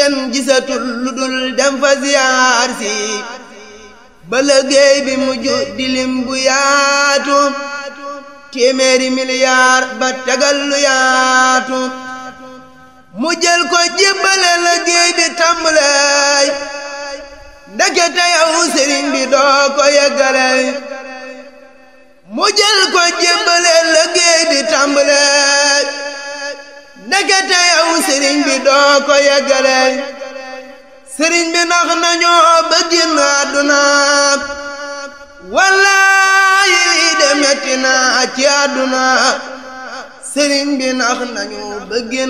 kenn gisatul lu dul dem fa ziyaar si ba liggéey bi mujj di lim bu yaatu téeméeri miliyaar ba tegal lu yaatu mu jël ko jébbale liggéey bi tàmbalay ndekete yow sëriñ bi doo ko yeggale mu jël ko jébbale liggéey bi tàmbalay ndekete yow sëriñ bi doo ko yeggale sëriñ bi nax nañoo ba génn àdduna wallaahi lii de metti na ci àdduna sëriñ bi nax nañu ba génn